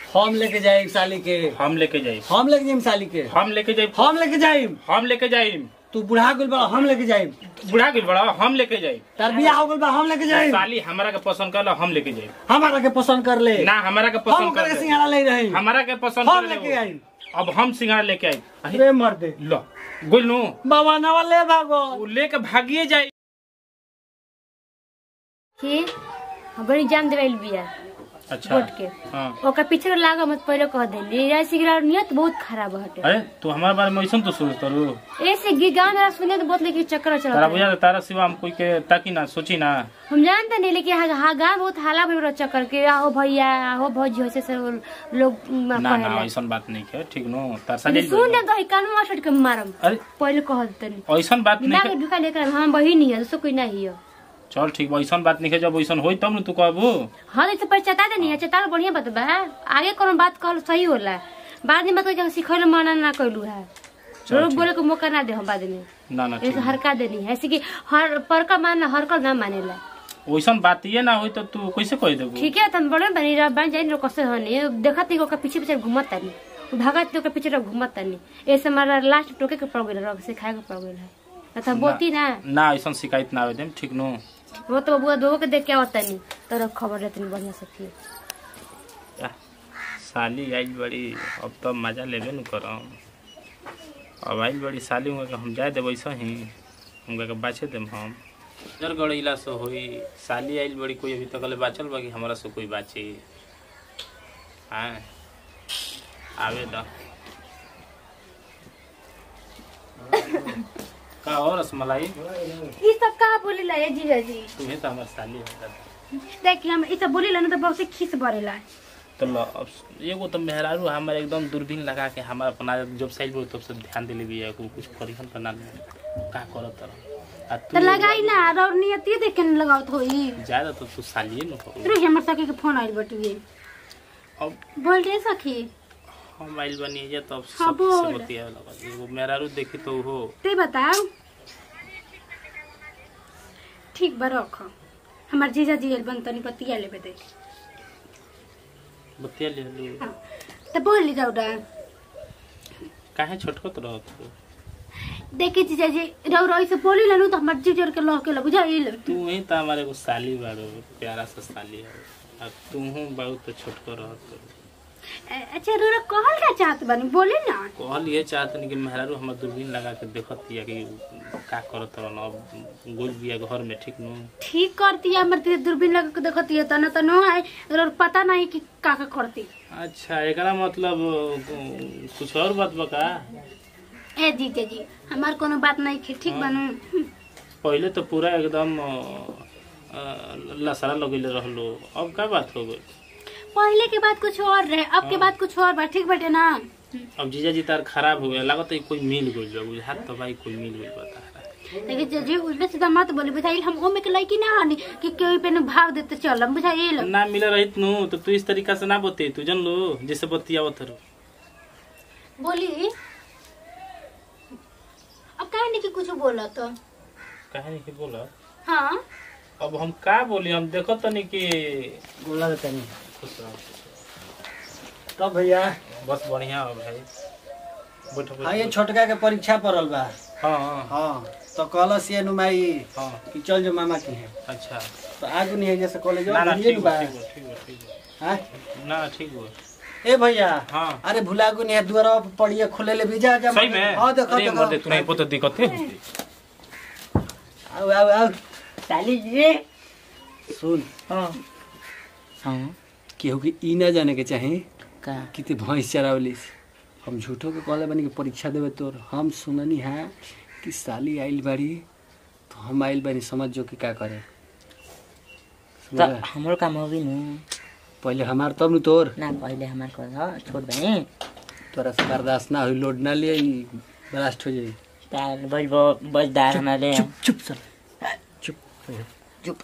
हम लेके जाए साली के हम लेके जाई हम लेके जाइम साली के हम लेके जाई हम लेके जाइम हम लेके जाई तू बुढ़ा गेल बा हम लेके जाइम बुढ़ा गेल बड़ा हम लेके जाई तार बियाह हो गेल बा हम लेके जाइम साली हमारा के पसंद कर हम लेके जाई हमारा के पसंद कर ले ना हमारा के हम पसंद ओकरा के कर सिंगारा ले रही हमारा के पसंद हम कर लेके आई अब हम सिंगार लेके आई अरे, रे मर दे लो गोलू बाबा नवा ले भागो उ लेके भागिए जाई कि बड़ी जान देवल बिया अच्छा वोट के हाँ ओकर पीछे लागा मत पहले कह देली ऐसे गिरा नियत बहुत खराब हटे अरे तू हमारे बारे में ऐसा तो सोच तरू ऐसे गी गांव में सुने तो बहुत लेकिन चक्कर तारा चलता बुझा तारा सिवा हम कोई के ताकि ना सोची ना हम जानते नहीं लेकिन हाँ हाँ गाँव बहुत हाला भर चक्कर के आहो भैया आहो भौजी हो से सब लोग म, ना ना कहेला। ऐसा बात नहीं है ठीक नो तार साली सुन दे तो कानून मास्टर के मारम अरे पहले कह देते ऐसा बात नहीं दिमाग है ढुका लेकर हम बहिन ही है दूसरा कोई नहीं है चल ठीक बा ऐसा बात नहीं है जब ऐसा होई तब न तू कहबू हाँ तो पहले चता देनी है चता बढ़िया बात बा आगे कोनो बात कहल सही होला बाद में बात सिखल मना ना कैलू है चल, लोग ठीक। बोले को मौका ना दे हम बाद में ना ना ठीक ऐसे हरका देनी है ऐसे कि हर परका मानना हरकल ना मानेला वैसा बात ये ना होई तो तू कैसे कह देबू ठीक है तुम बड़े बनी रह बन जाइन कसे हनी देखत ही ओकर पीछे पीछे घुमत तानी भागत ओकर पीछे रह घुमत तानी ऐसे हमारा लास्ट टोके के पड़ गेल रह से खाए के पड़ गेल है ना तो बोती ना ना ऐसा शिकायत ना आवे देम ठीक नो वो तो बबुआ दो के देख के आवत तानी तोरा खबर रहती बढ़िया से फिर या, साली आइल बड़ी अब तो मजा लेबे न करम अब आइल बड़ी साली हुआ हम जाए देब ऐसा ही उनका के बाचे देम हम जर गड़ैला से होई साली आइल बड़ी कोई अभी तक ले बाचल बा कि हमरा से कोई बाची हाँ आवे दा का और रसमलाई ये सब कहा बोली ला ये जीजा जी तुम्हें तो हमार साली है देखिए हम ये सब बोली ला ना तो बहुत खीस बढ़ेला तो ल अब एगो तो मेहरारू हमार एकदम दूरबीन लगा के हमार अपना जब साइड बोल तब से ध्यान दिले भी है कुछ करिहन तो ना का करत तरह आ तो तू लगाई ना और नियति देख के न लगावत होई ज्यादा तो तू सालिए न हो रुक हमर सखी के फोन आइल बटुए अब बोल रे सखी हम आइल बनी जे तब हाँ, सब से बोल। बतिया लगा एगो मेहरारू देखी तो हो ते बताओ ठीक बा रख हमार जीजा जी आइल बन तनी पतिया लेबे दे बतिया ले लू हाँ, तो बोल ली जाऊ डा काहे छोटकत रहत हो देखे जीजा जी रौ रौ से बोली ला नु तो हमार जीजर के लह के ला बुझाइल तू ही तो हमारे एगो साली बारो प्यारा सा साली है आ तू हूँ बहुत छोटको रहत हो अच्छा रोरा कहल का चाहत बानी बोली ना कहल ये चाहतनी कि मेहरारू हमर दूरबीन लगा के देखत हिया कि का करत रहन अब गोल बिया घर में ठीक नु ठीक करती है हमर तेरे दूरबीन लगा के देखती है तना तो नो है रोर पता नहीं कि का का करती अच्छा एकरा मतलब अ, कुछ और बात बका ए जीजा जी हमार कोनो बात नहीं है ठीक बनू पहले तो पूरा एकदम अ, अ, लसरा लगेले रहलो अब का बात हो गई पहले के बाद कुछ और रहे अब के बाद कुछ और बा ठीक बटे ना अब जीजा जी तार खराब हो गया लागत है कोई मिल गइल बा बुझात तो भाई कोई मिल गइल बता लेकिन जीजा जी उसमें सीधा मत बोली बुझाइल हम ओमे के लड़की ना हनी कि कोई पे न भाव देते चल बुझाइल ना मिला रहित नु तो तू इस तरीका से ना बते तू जन लो जैसे बतियावत रहो बोली अब काहे नहीं कि कुछ बोला तो काहे नहीं कि बोला हाँ अब हम का बोली हम देखो तनी कि बोला देता नहीं खुश रहो तब भैया बस बढ़िया हो भाई बैठो हाँ ये बैठो छोटका के परीक्षा पड़ल बा हाँ हाँ हाँ तो कहलस ये नुमाई हाँ कि चल जो मामा की है अच्छा तो आगू नहीं है जैसे कॉलेज ना ना भूलिए ठीक बा बा ठीक बा ठीक बा ठीक बा हाँ? ना ठीक बा ए भैया हाँ अरे भुलागू नहीं है द्वारा पर पढ़िए खुले ले भी जा जा सही में हाँ देखो अरे मर दे देखो तू नहीं पता दिक्कत है आओ आओ आओ साली जी सुन हाँ हाँ केहू के ई ना जाने के चाहे का कि ते भैंस चरावलिस हम झूठो के कहले बनी कि परीक्षा देवे तोर हम सुननी है कि साली आइल बाड़ी तो हम आइल बानी समझ जो कि का करे तो सुनला? हमरो काम हो भी नु पहले हमार तब न तोर ना पहले हमार कर ह छोड़ बहनी तोरा से बर्दाश्त ना हुई लोड ना लिए ई ब्लास्ट हो जाई तार बज बज दार हमारे चुप चुप चल चुप चुप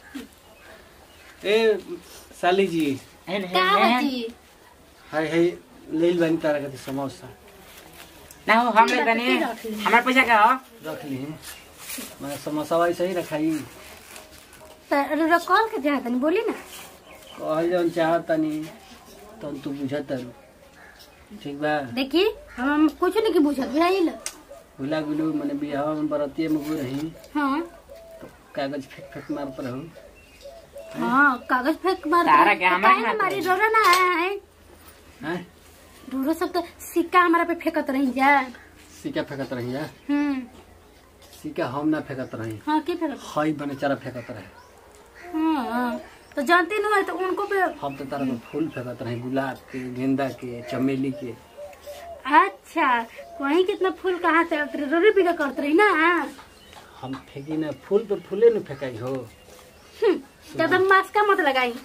ए साली जी का होती हाय हाय ले बानी तारा के समोसा ना हो हम ले बनी हमार पैसा का हो रख ली मैं समोसा वाई सही रखाई रोरा कॉल के चाहत नहीं बोली ना कहल जौन चाहतनी तब तू बुझत तारू ठीक बा देखी हम कुछ नहीं की बुझत बुझाइल भुला गुलू मने बियाह में बरतिये में गो रही हाँ तो कागज फेंक फेंक मार पर हूँ हाँ कागज फेंक मार तारा के हमारे काहे ना हाथ मारी में। रोरा ना है हैं रोरो सब तो सिक्का हमारा पे फेंकत रही जा सिक्का फेंकत रही जा हम्म सिक्का हम ना फेंकत रही हाँ की फेंकत हई बने चारा फेंकत रहे हाँ तो जानती नहीं है तो उनको पे हम तो तारा में फूल फेंकत रही गुलाब के गेंदा के चमेली के अच्छा वहीं कितना फूल कहाँ से आते रहे? रोरी बिगा करते रही ना हम फेंकी ना फूल पे फूले न फेंकाई हो ज्यादा मास्का मत लगाई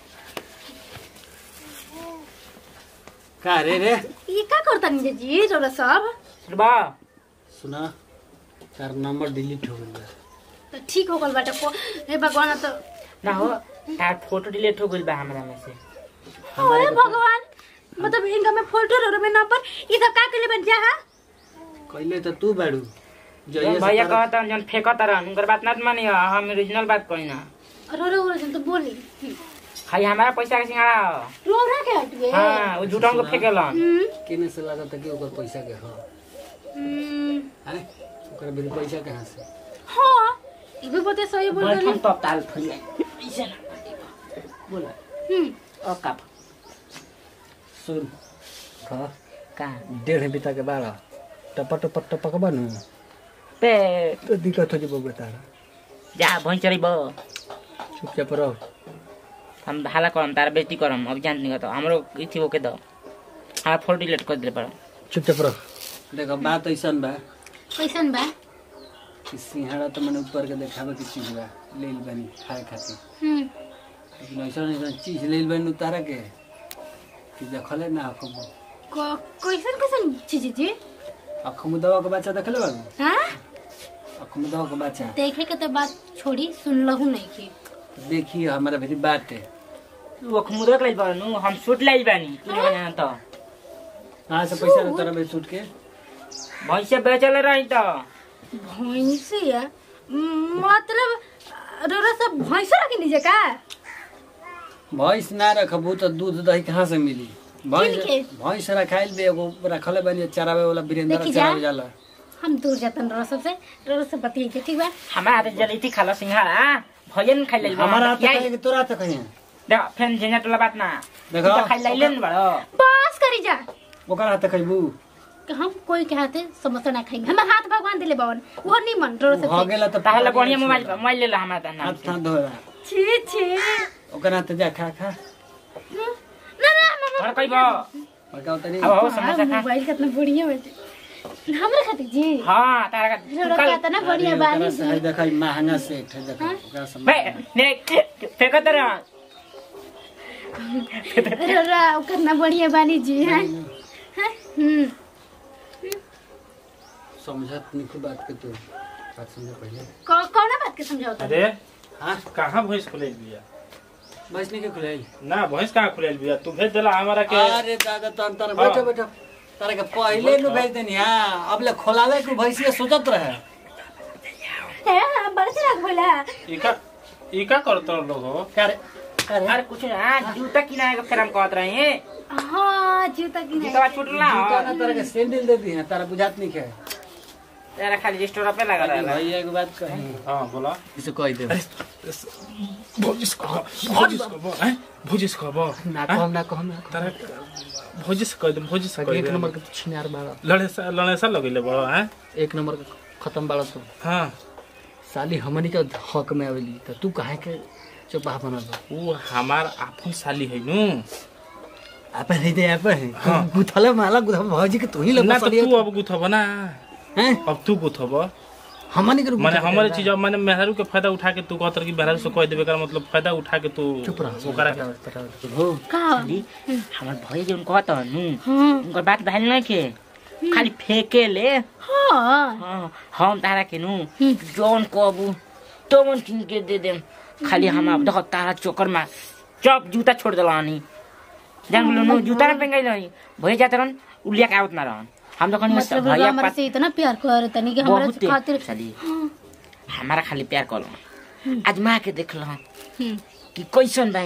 का रे रे ये का करता नहीं जी रोरा सब बा सुना तार नंबर डिलीट हो गइल बा तो ठीक हो गल बाटे को हे भगवान तो ना हो तार फोटो डिलीट हो गइल बा हमरा में से अरे भगवान मतलब इनका में फोटो रोरो में नंबर ये सब का के लिए बन जा हा कइले त तू बाड़ू जइए जौन से भैया तारा- कहता जौन फेंकत रहन उनकर बात ना मानी हम ओरिजिनल बात कही ना रोरो रोरो जन तो बोली खाली हमारा पैसा के सिंगाड़ा हो। रोरा के हटवे हाँ वो झूठों को फेंकेलन हम्म केने से लागत कि ओकर पैसा के हो हम्म, हैं ओकर बिल पैसा कहाँ से हाँ ये भी बते सही बोल रहे बैठम तब ताल फरिया ऐसे ना बोला हम्म ओ का सुन खा का डेढ़ बिता के बारह टपा टपा टपक बनू पे तो दिक्कत हो जब तारा जा भैंस चरी बो चुपचाप रहो हम हाला करम तारा बेइज्जती करम अब जान नहीं तो हमरो इथी ओके दो हाँ फोटो डिलीट कर दिले पर चुपचाप रहो देखो बात ऐसन बा कैसन बा कि सिंहाड़ा तो मैंने ऊपर के देखावे की चीज बा लेल बानी खाए खातिर हम्म लेकिन ऐसा ऐसा चीज लेल बानी उतारा के कि देखले ना अखम क- कैसन कैसन चीज जी अखमुदवा के बच्चा देखले बाबू हाँ अखमुदवा के बच्चा देखे के तो बात छोड़ी सुन लहू नहीं की देखिए हमारा भी बात है वो खमुदक लाइल बानु हम सूट लाइल बानी तू नहीं जाना तो कहाँ से पैसा उतारा बे सूट के भैंस बेचल रही तो भैंसिया मतलब रोरा सब भैंस रखी लीजिए का भैंस ना रखबू तो दूध दही कहाँ से मिली भैंस किनके? भैंस रखाइल बे एगो रखले बानी चरावे वाला वीरेंद्र देखी जा। चरावे जाला हम दूर जातन रोरा सबसे रोरा सब बतिये के ठीक बा हमारा हाथ जलैती खाला सिंघाड़ा भैया खाइ लाइल हमारा हाथ कहे कि तोरा हाथ कहे देखो फेन झेंझा टोला बात ना देखो। तू तो खाइ लाइले न बड़ो बस करी जा ओकर हाथ कहबू कि हम कोई के हाथे समोसा ना खाएंगे हमारे हाथ भगवान दिले बावन वो नहीं मन रोरा हो सबसे गेला तो ताहले बढ़िया मोबाइल मोबाइल ले ला हमारा नाम हाथ से हाथ धोरा छी छी ओकर हाथ जा खा खा ना ना मामा और कहबो और का तनी अब हो समोसा खा मोबाइल कितना बढ़िया बाटे हमरा खातिर जी हाँ तारा रोरा का कितना बढ़िया बानी से है जी देखा महंगा से एक ठे देखा ओकरा से बे ने फेंकत रह रोरा कितना बढ़िया बानी जी हैं हैं? हम्म समझत नहीं खूब बात के तू बात समझ पहले कौ- कौना बात के समझाओ अरे हाँ कहाँ भैंस खुलैल बिया भैंस नहीं के खुलाई ना भैंस कहाँ खुलैल बिया तू भेज देला हमारा के अरे दादा तन तन बैठो बैठो तारे के पहले नु भेज देनी हां अब ले खोलावे के भैंसिया सोचत रहे है हाँ, बड़ा चला खोला इका इका करतो लोग हो करे करे अरे कुछ ना जूता किनाए का फिर हम कहत रहे हैं हाँ जूता की जूता छूटला जूता ना तारे के सैंडल दे दी है तारा बुझात नहीं है तेरा खाली स्टोर पे लगा रहा भैया एक बात कही हाँ बोला इसे कह दे भोजिस कह भोजिस कह हैं भोजिस कह ना कहम ना कहम ना तारा भोजिस कह दे भोजिस कहम कह एक दे नंबर के तू छिनार मारा लड़े सा लड़े सा लगइले बड़ो हैं एक नंबर के खत्म बाड़ा तू हाँ साली हमनी के हक में आवेली तो तू काहे के चुपा बनल बा? वो हमार आपन साली है नु आपे नहीं दे आपे हाँ। गुथले माला गुथा भौजी के तू ही ना लगा तो तू अब गुथब ना हैं अब तू गुथब हमनी के माने हमारे चीज अब माने मेहरारू के फायदा उठा के तू कहत रह कि मेहरारू से कह देबे कर मतलब फायदा उठा के तू चुप रह ओकरा के हो का हमार भैया जो कहत नु हाँ उनकर बात भइल नहीं के खाली फेंके ले हाँ हाँ, हम तारा के नु जौन कहबू तो मन किन के दे देम खाली हम अब देखो तारा चोकर में चप जूता छोड़ दलानी जान बोलो नु जूता ना पेंगाई नहीं भैया जात रहन उलिया के आवत ना रहन हम तो कहनी मतलब भैया हमारे से इतना प्यार कर तनी कि हमारे बहुत खातिर साली हमारा खाली प्यार कर आजमा के देख लो हम्म, कि कैसन बाई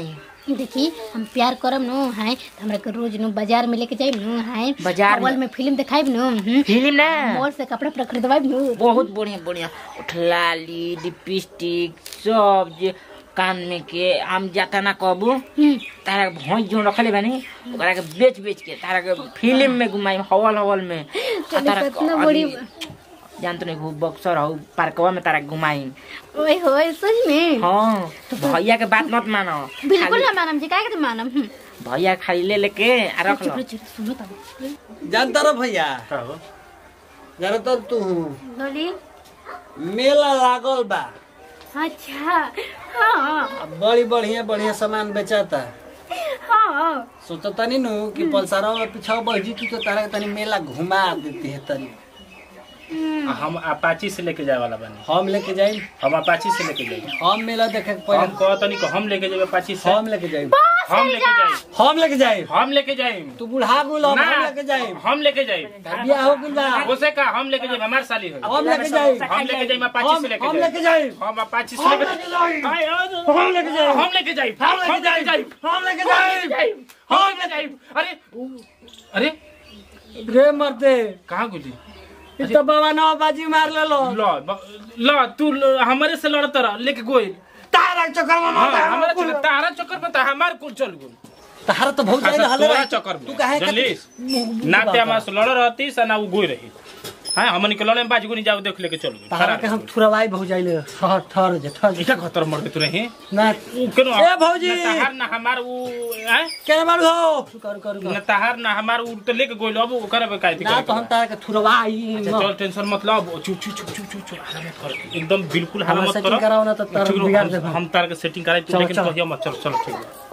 देखी हम प्यार करम नु है त हमरा के रोज नु बाजार में लेके जाइब नु है बाजार में? हॉल में फिल्म दिखाइब नु हम्म। फिल्म ना मॉल से कपड़ा पर खरीदवाइब नु बहुत बढ़िया बढ़िया उठलाली लिपस्टिक सब जे कान में के हम जाता ना कबू हम्म। तारा के भैंस जो रखले बानी ओकरा के बेच बेच के तारा के फिल्म में घुमाई हवल हवल में आ चलो, तारा के कितना बड़ी अभी जानत नहीं खूब बक्सर हौ पार्कवा में तारा के घुमाई ओए होए सच में हाँ भैया के बात मत मानो बिल्कुल खाली- ना मानम जी काहे के मानम हम्म। भैया खाली ले लेके आ रख चुप लो रह, चुप रह, सुनो तब जानता रहो भैया का हो जरा तो तू बोली मेला लागल बा अच्छा हाँ अब बड़ी बढ़िया बढ़िया सामान बेचाता हाँ सोचो तनी नु कि पलसारा में पीछा बढ़ जी तो तारा के तनी मेला घुमा देती है तनी आ, हम अपाची से लेके जाए वाला बानी हम लेके जाई हम अपाची से लेके जाए हम मेला देखे के हम पहले कहतनी कि हम लेके जाए अपाची से हम लेके जाई हम लेके जाए हम लेके जाई हम लेके जाए तू बुढ़ा गुल हम ना लेके जाई हम लेके जाए बियाह हो गइल बा उसे का हम लेके जाए हमार साली हो हम लेके जाई हम लेके जाए अपाची हम से लेके हम जाए लेके जाई हम अपाची से हम लेके लेके जाई आए, आए, हम लेके जाई हम लेके जाए हम लेके जाई हम लेके जाई हम लेके जाए अरे अरे रे मरते कहाँ गुली इ तो बाबा नौ बाजी मार ले लो ल ब- ल तू ल- हमारे से लड़त रह लेके गोई तारा के चक्कर में हाँ, मत हमारा आ चक्कर तारा चक्कर में तो हमार कुल चल गुल तारा तो बहुत जाए हले तोरा रही। चक्कर तू में काहे जल्दीस मुंह- ना मुंह ते बात हमारे से लड़ रहती सा ना वो गोई रही हाँ हमन के लड़े में बाजी नहीं जाओ देख लेके चल गई तारा के हम थुरवाई बहुत जाइले ठहर ठहर जे ठहर जे। इका खतर मर गए तू रही ना केनो ए भौजी! ना तहार ना हमार वो हैं के मारू हो कर कर ना तहार ना हमार वो तो लेके गोइल अब ओकरा पे काहे ना तो हम तारा के थुरवाई अच्छा चल टेंशन मत लो चुप चुप चुप चुप चुप चुप हल्ला मत कर एकदम बिल्कुल हल्ला हमारा मत setting करो कराओ ना तो तारा ठीक है, बिगाड़ हम- देबो। हम तार के सेटिंग कराई तू चलो, लेकिन चलो। कहियो मत चल चलो ठीक है